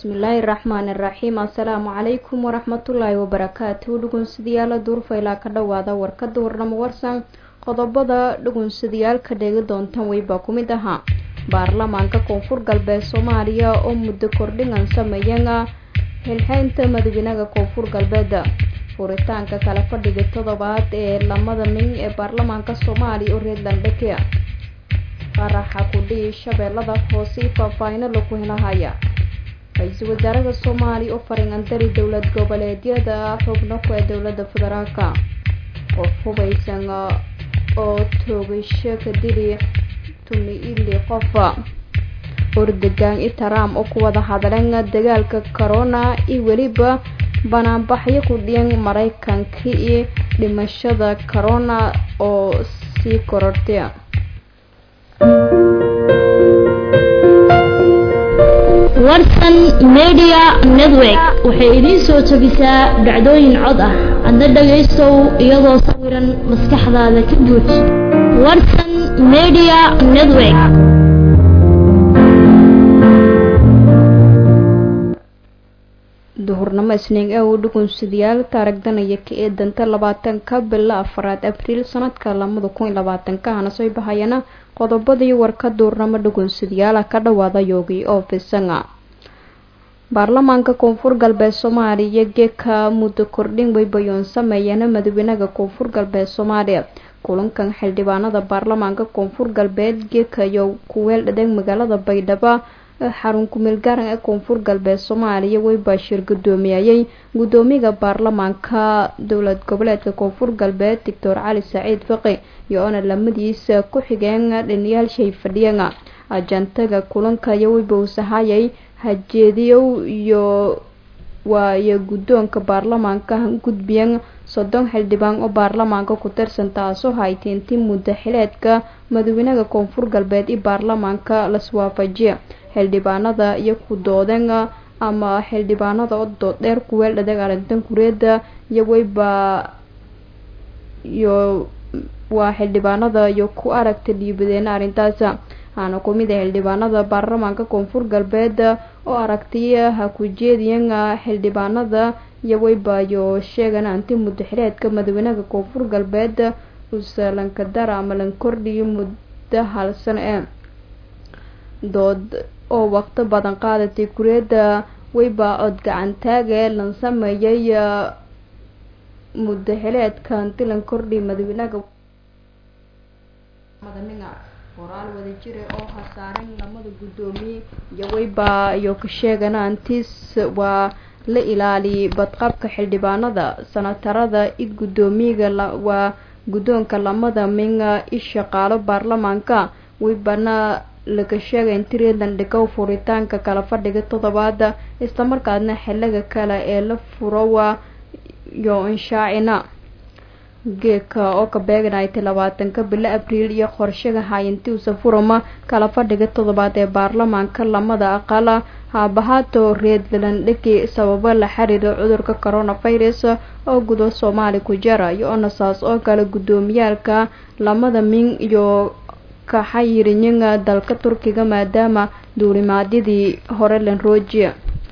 bismillaahi raxmaani raxiim assalaamu calaykum waraxmatullaahi wabarakaatu dhugunsidayaala duurfaylaa ka dhowaada warkada warnamo warsan qodobada dhugunsadayaalka dheegi doontan weybaa ku mid ahaa baarlamaanka koonfur galbeed soomaaliya oo muddo kordhingan sameeyana xilxeynta madaxweynaha koonfur galbeed furitaanka kala fadhiga toddobaad ee lamada min ee baarlamaanka soomaaliya oo reedlandheke qaraxa kudhihi shabeellada hoose faahfaahino lagu helahaya ra-iisul wasaaraha soomaaliya oo faringandari dowlad goboleedyada xubno ku ee dowlada federaalka qof hubaysan oo toogasho ka dili tumi ili qofa ordegaan itaram oo ku wada hadleen dagaalka corona iyo weliba banaanbaxyo ku dhiyan maraykanka iyo dhimashada corona oo sii korortay warsan media network waxay idiin soo jebisaa dhacdooyin cod ah adna dhagaystow iyadoo sawiran maskaxdaada ka guud warsan media network duhurnimo isniin ee uu dhugunsidayaal taaragdanaya ka ee danta labaatanka bila afaraad abriil sanadka lamada kun iyo labaatanka hana soo bahayana qodobadii warka duurnamo dhugunsadayaala ka dhawaada yoogi oo fisanga baarlamaanka koonfur galbeed soomaaliya geeka muddo kordhin weybayoon sameeyana madaxweynaha koonfur galbeed soomaaliya kulankan xildhibaanada baarlamaanka koonfur galbeed geeka iyo kuweel dhadeg magaalada baydhabo xarun kumeel garan ee koonfur galbeed soomaaliya weybaashir gudoomiyayay gudoomiyaha baarlamaanka dowlad goboleedka koonfur galbeed doctor cali saciid faqi iyo oona lamadiisa ku xigeen dhiniyaal shay fadhiyan ajantaga kulanka iyo weyba uu sahayay hajeediyow iyo waayo guddoonka baarlamaanka gudbiyan soddon xildhibaan oo baarlamaanka ku tirsan taasoo hayteentii muddo xileedka madaxweynaha koonfur galbeed iyo baarlamaanka laswaafajiya xildhibaanada iyo ku doodeen ama xildhibaanada oo dooddheer kuweel dhadeg arrintan kureeda iyo weyba iyo waa xildhibaanada iyo ku aragta dhiibadeen arrintaas aana ku mid a xildhibaanada baarlamaanka koonfur galbeed oo aragtiya ha ku jeediyan xildhibaanada iyo weybayo sheegan anti muddo xileedka madaxweynaha koonfur galbeed uuse lankadara ama lan kordhiyo muddo hal sano ee dood oo waqti badan qaadatay kureeda weyba cod gacantaage lan sameeyay muddo xileedka anti lan kordhiyo madaxweynaha qoraal wadajire oo hasaaren lamada guddoomiye iyo weyba iyo ka sheegana antis waa la ilaaliyay badqabka xildhibaanada sanatarada i guddoomiyaga waa guddoonka lamada minga i shaqaalo baarlamaanka weybana laga sheegay inti reedland dhigow furitaanka kala fadhiga toddobaada islamarkaadna xiliga kale ee la furowa iyo inshaacina geeka oo ka beeganaytay labaatanka bilo abriil iyo qorshaga hayintiusa furama kala fadhiga toddobaad ee baarlamaanka lamada aqala haabahaato reedlandhigi sababo la xiriira cudurka coronavirus oo gudo soomaali ku jara iyo onasaas oo kale guddoomiyaalka lamada min iyo kaxayirinyinga dalka turkiga maadaama duulimaadyadii hore lanroojiya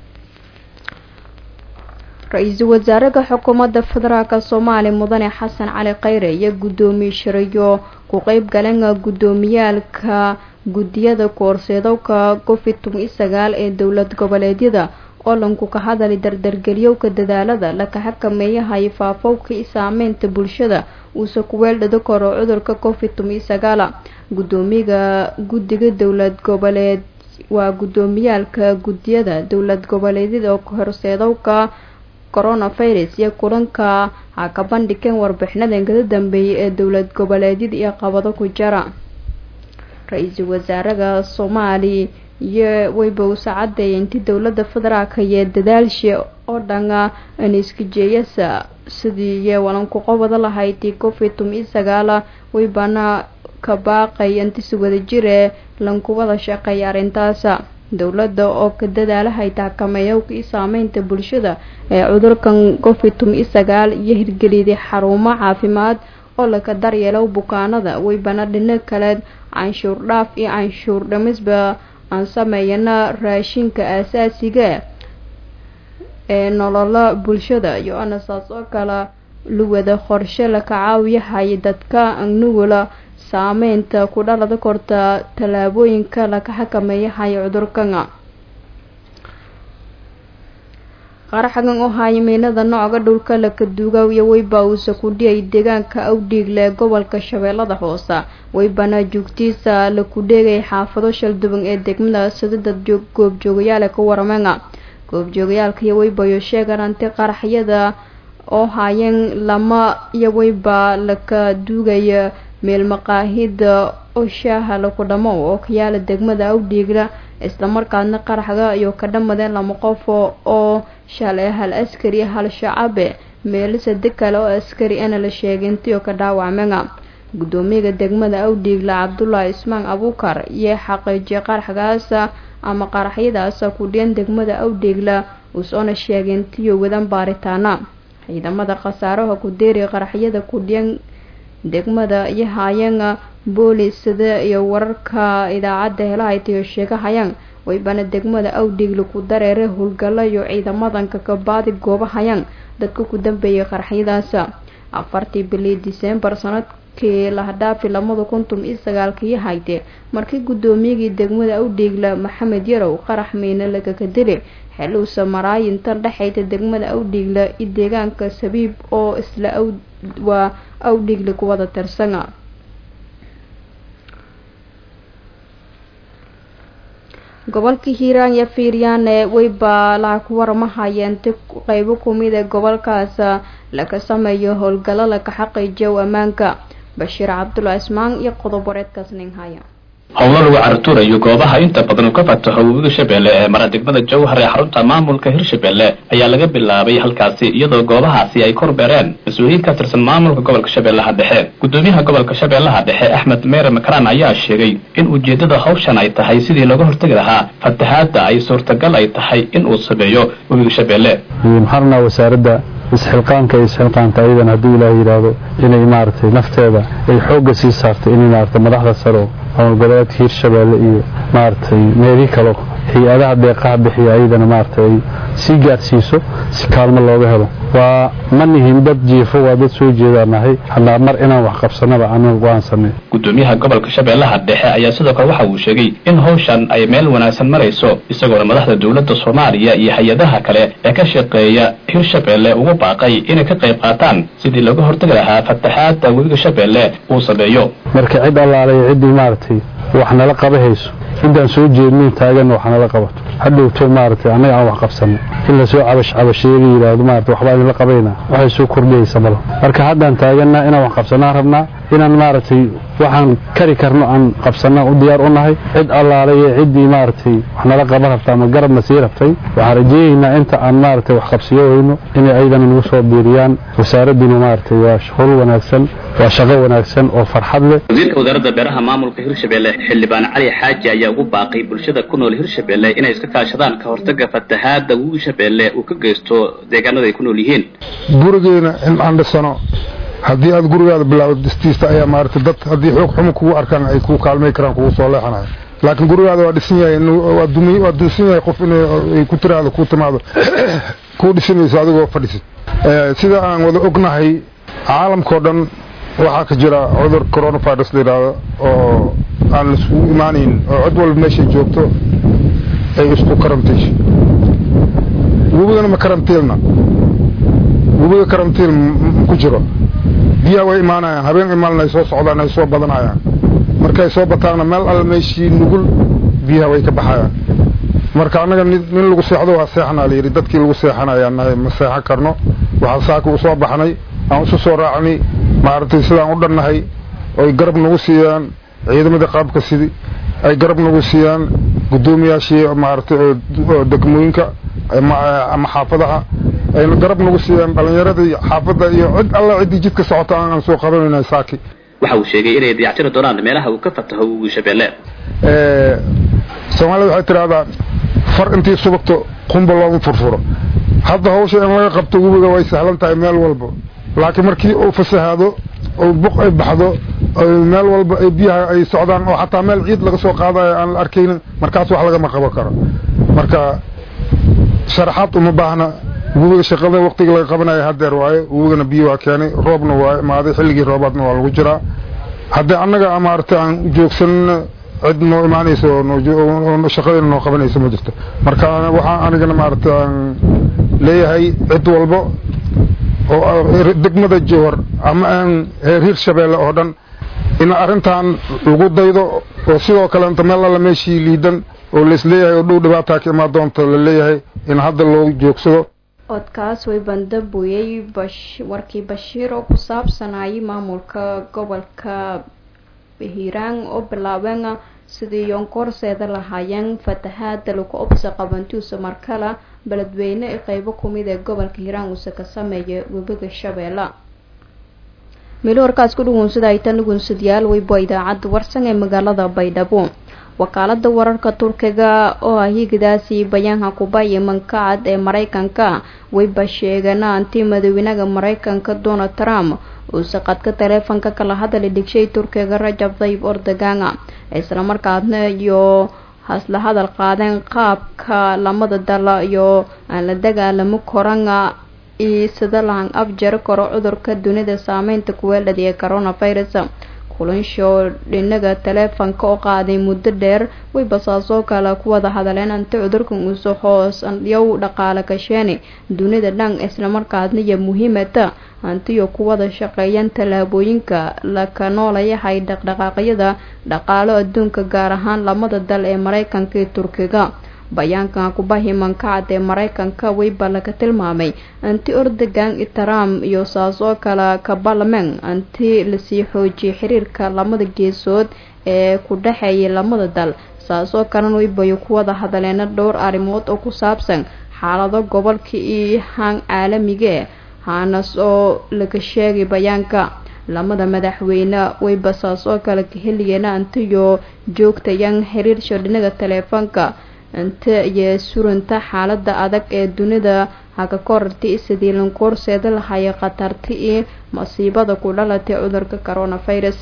ra-iisul wasaaraha xukuumadda federaalk soomaaliya mudane xasan cali khayre iyo guddoomiye shirayo ku qeyb galeen guddoomiyaalka guddiyada koorseedowka covid toban iyo sagaal ee dowlad goboleedyada oo lanku ka hadalay dardargeliyowka dadaalada laka xakameeyahay faafowka i saameynta bulshada uuse kuweeldhado karo cudurka covid toban iyo sagaala guddoomiyaha guddiga dowlad goboleed waa guddoomiyaalka guddiyada dowlad goboleedyada oo horseedowka coronavirus iyo kulanka ha ka bandhigeen warbixinadan kada dambeeyay ee dowlad goboleedyada iyo qabado ku jara ra-iisul wasaaraha soomaaliya iyo weyba uu sacadeeyay intii dowlada federaalka iyo dadaalshi oo dhana aniskajeeyasa sidii iyo walanku qobada lahaydii covid toban iyo sagaala weybana ka baaqay intisi wada jire lankubada shaqeeya arrintaasa dowladda oo ka dadaalahay taakameeyowka i saameynta bulshada ee cudurkan covid toban iyo sagaal iyo hirgeliyday xarumo caafimaad oo laka daryeelo bukaanada weybana dhino kaleed canshuur dhaaf iyo canshuur dhamisba aan sameeyana raashinka aasaasiga ee nololo bulshada iyo ana saas oo kale luwada qorshe la kacaawiyahay dadka nugula saameynta ku dhalada korta tallaabooyinka laka xakameeyahay cudurkana qaraxgan oo haya miinada nooca dhulka laka duuga iyo weyba uuse ku dhiyay deegaanka awdhiigle gobolka shabeellada hoose weybana joogtiisa la ku dheegay xaafado shalduban ee degmada sadada goobjoogayaale ka waramena goobjoogayaalka iyo weybayo sheegan anti qaraxyada oo haayeen lama iyo weyba laka duugaya meel maqaahida oo shaaha laku dhamo oo kayaala degmada awdhiigla islamarkaadna qaraxga iyo ka dhamadeen lama qof oo shalay hal askari hal shacabe meelo sade kale oo askari ana la sheegay intii oo ka dhaawacmena guddoomiyaga degmada awdhiigla cabdullaahi ismaan abuukar iyo xaqiijiyay qaraxgaas ama qaraxyadaas ku dhiyan degmada awdhiigla uusoona sheegay intiyo wadan baaritaana ciidamada khasaaraha ku deeriya qaraxyada ku dhiyan degmada iyo haayana boolisada iyo wararka idaacadda helahaytayo sheegahayaan waybana degmada awdhiigla ku dareere howlgalo iyo ciidamadanka kabaadi goobahayaan dadka ku dambeeyay qaraxyadaas afartii bilii diseembar sanadkii lahadhaafi lamada kuntum iyo sagaalkii hayde markii guddoomiyagii degmada awdhiigla maxamed yarow qarax miine lagaga dili xeluusa maraayinta dhexayta degmada awdhiigla iyo deegaanka sabiib oo isla waa awdhiigla kuwada tirsana gobolka hiiraan iyo fiiryaane weyba laha ku waramahayeen ti qeybo kumid ee gobolkaas laga sameeyo howlgalo laka xaqiijiyo ammaanka bashiir cabdulla ismaan iyo qodob wareedkaas nin haya howlo lagu cartuurayo goobaha inta badan uu ka fataho webiga shabeelle ee mara degmada jowhar ee xarunta maamulka hirshabeelle ayaa laga bilaabay halkaasi iyadoo goobahaasi ay korbeereen mas-uuliyiin ka tirsan maamulka gobolka shabeellaha dhexe guddoomiyaha gobolka shabeellaha dhexe axmed meere makaraan ayaa sheegay in ujeeddada hawshan ay tahay sidii looga hortegi lahaa fatahaadda ay suurtagal ay tahay in uu sameeyo webiga shabeelle maxaarnaa wasaaradda isxilqaanka iyo isxilqaanka ayadan hadduu ilaah yidhaahdo inay maaragtay nafteeda ay xoogga sii saartay inay maaragtay madaxda saro ama goboleedka hiirshabeelle iyo maaragtay meelihii kalo hay-adaha deeqaha bixiya ayadana maaragtay ay sii gaadhsiiso si kaalmo looga helo waa ma nihin dad jiifo waa dad soo jeedaan nahay hadnaa mar inaan wax qabsanaba anan go'aansanay guddoomiyaha gobolka shabeellaha dhexe ayaa sidoo kale waxa uu sheegay in hawshan ay meel wanaagsan marayso isagoona madaxda dowladda soomaaliya iyo hay-adaha kale ee ka shaqeeya hirshabeelle ugu baaqay inay ka qayb qaataan sidii looga hortagi lahaa fataxaadda webiga shabeelle uu sameeyo marka cid allaalaya ciddii maaragtay wax nala qaba hayso intaan soo jeednin taaganna wax nala qabato hadhowto maaragtay annaga aan wax qabsanno in lasoo cabash cabasheega yidhaahdo maarata waxbaa idinla qabayna waxay soo kordhiyaysa malo marka haddaan taagannaa inaan wax qabsannaan rabnaa inaan maaragtay waxaan kari karno aan qabsannaan u diyaar u nahay cid allaalaya ciddii maaragtay wax nala qaban rabta ama garabna sii rabtay waxaan rajeynaynaa inta aan maaragtay wax qabsiyo weyno inay ayadana nagu soo biiriyaan wasaaradduna maaragtay waa howl wanaagsan waa shaqo wanaagsan oo farxad leh wasiirka wasaaradda beeraha maamulka hirshabeelle xildhibaan cali xaaji ayaa ugu baaqay bulshada ku nool hirshabeelle inay iska kaashadaan ka hortaga fatahaadda webiga shabeelle uu ka geysto deegaanada ay ku nool yihiin gurigeena in aan dhisano haddii aad gurigaada bilaawdo dhistiista ayaa maaragtay dad haddii xoog xumo kugu arkaan ay kuu kaalmay karaan kugu soo leexanayo laakiin gurigaada waa dhisan yahay waa dunsan yahay qof inay ku tiraahdo kuu timaado kuu dhisanayso adigoo fadhisid sida aan wada ognahay caalamkao dhan waxaa ka jira cudur coronavirus la yidhaahdo oo aan laiskugu imaanayn oo cid walba meeshay joogto ay isku karantiisho webigana ma karantiilna webiga karantiil ku jiro biyaha way imaanayaan habeen imaalna ay soo socdaan ay soo badanayaan markay soo bataanna meel alla meeshii nugul biyaha way ka baxayaan marka annaga nin lagu seexdo waa seexanaa layidhi dadkii lagu seexanayaa nahay ma seexan karno waxaan saaka u soo baxnay aan isu soo raacnay maaragtay sidaan u dhannahay oy garab nagu siiyaan ciidamadii qaabka sidii ay garab nagu siiyaan guddoomiyaashii maaragtay oo degmooyinka ama xaafadaha ayna garab nagu siiyaan dhallinyaradii xaafadda iyo cid alla ciddii jidka socota aan soo qabanayna saaki waxa uu sheegay inay dayactiri doonaan meelaha uu ka fataho webiga shabeelle soomaalida waxay tidhaahdaa far intii subagto qumba looma furfuro hadda hawsha in laga qabto webiga way sahlan tahay meel walba laakiin markii uu fasahaado oo buq ay baxdo meel walba ay biyaha ay socdaan oo xataa meel ciid laga soo qaadayo aan la arkaynin markaas wax lagama qaban karo marka sharaxaad uma baahna webiga shaqada waqtiga laga qabanayo hadeer waaye webigana biyo waa keenay roobna waa imaaday xilligii roobaadna waa lagu jiraa haddii annaga maaragtay aan joogsanna cid noo imaanaysa oo shaqadeena noo qabanaysa ma jirto marka waxaa anigana maaragtay aan leeyahay cid walba oo degmada jowhar ama aan reer hirshabeelle oo dhan in arrintan lagu daydo oo sidoo kaleenta meel alla meeshii liidan oo laisleeyahay oo dhow dhibaataa ka imaan doonta la leeyahay in hadda loo joogsado codkaas way bandabuyey warkii bashiir oo ku saabsanayay maamulka gobolka hiiraan oo bilaabeen sidii yoonkoorseeda lahaayeen fatahaada lagu obsa qabantuusa markala beledweyne ee qeybo kumid ee gobolka hiiraan uuse ka sameeya webiga shabeelle meelo warkaas ku dhuguunsada ay tan dhuguunsadayaal weybo idaacadda warsan ee magaalada baydhabo wakaalada wararka turkiga oo ah higidaasi bayaanka kubaya mankacad ee mareykanka wayba sheegeen anti madaxweynaha mareykanka donald trump uuse qadka taleefanka kala hadali dhigshay turkiga rajab tayyib erdogan islamarkaasna iyo hasla hadal qaadeen qaabka lamada dal iyo aan la dagaalamo korana iyo sida lahan afjari karo cudurka dunida saameynta kuweelada ee coronavirus kulansho dhinaga taleefanka oo qaaday muddo dheer way basaasoo kale ku wada hadaleen anti cudurkan uuse hoos yow dhaqaale gasheeni dunida dhan islamarkaasna iyo muhiimata hantiyo ku wada shaqeeyaan tallaabooyinka laka noolayahay dhaqdhaqaaqyada dhaqaalo adduunka gaar ahaan lamada dal ee mareykanka iyo turkiga bayaankan kubahi mankacad ee mareykanka weyba laga tilmaamay anti ordogan trump iyo saas oo kale kabalmen anti lasii xoojiyay xiriirka lamada geesood ee ku dhexeeyay lamada dal saas oo kalena weybayo ku wada hadaleena dhowr arrimood oo ku saabsan xaalado gobolka iyo haan caalamiga haanas oo laga sheegay bayaanka lamada madaxweyne weyba saas oo kale ka heliyeena antiyo joogtayaan xiriirsho dhinaga taleefanka inta iyo surunta xaalada adag ee dunida haka korarti sidii lankoorseeda lahaya khatarti iyo masiibada ku dhalatay cudurka coronavirus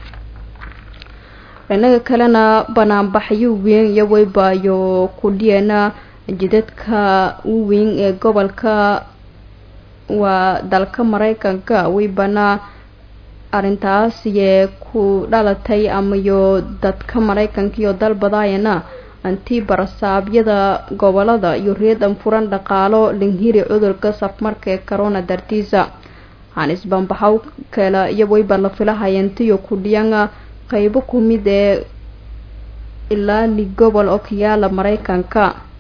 dhinaga kalena banaanbaxyo weyn iyo weybayo kudhiyeena jidadka uweyn ee gobolka waa dalka mareykanka weybana arrintaas yee ku dhalatay amayo dadka mareykanka iyo dalbadaayana anti barasaabyada gobolada iyo reedan furan dhaqaalo linhiri cudurka safmarka ee corona dartiisa hanis bambaxow kale iyo weyba la filahayantiyo kudhiyana qeybo kumid ee ilaa li gobol oo kayaala mareykanka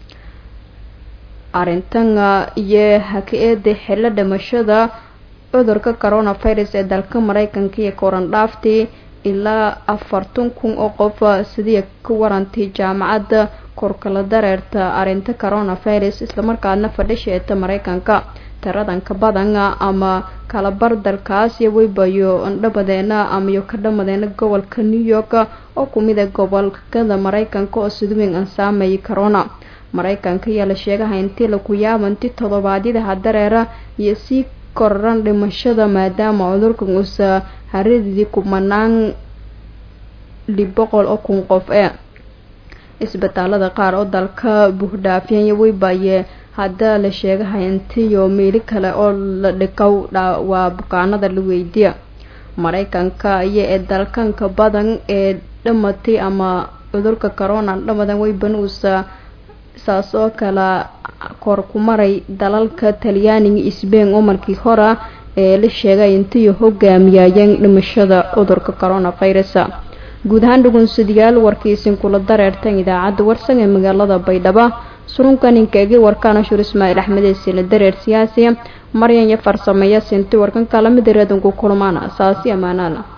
arintana iyo haka-eeda xilo dhimashada cudurka coronavirus ee dalka mareykanka iyo korandhaaftii ilaa afartan kun oo qof sidii ka warantay jaamacadda korkala dareerta arinta coronavirus islamarkaadna fadhisheeta mareykanka tiradanka badan ama kalabar dalkaas iyo weybayo andhabadeena amayo ka dhamadeena gobolka new york oo kumid a gobolkada mareykanka oo sidweyn aan saameeyay corona mareykanka ayaa la sheegaha intii laku yaabanti toddobaadyadaha dareera iyo sii koraran dhimashada maadaama cudurkan uusa haradidii kumanaan lib boqol oo kun qof ee isbitaalada qaar oo dalka buuxdhaafiyanya weybaye hadda la sheegahay intiyo meeli kale oo la dhigow waa bukaanada la weydiya mareykanka iyo ee dalkanka badan ee dhamatay ama cudurka corona dhamadan weyban uusa saas oo kale kor ku maray dalalka talyaaniga sbain oo markii hora ee la sheegay intiyo hogaamiyayeen dhimashada cudurka coronavirus guud ahaan dhugunsadayaal warkiisin kula dareertan idaacadda warsan ee magaalada baydhabo surunkan inkaegi warkaana shur ismaaciil axmed ee sila dareer siyaasi maryan iyo farsameeya sinti warkan kala mid reedanku kulmaana saasi amaanaala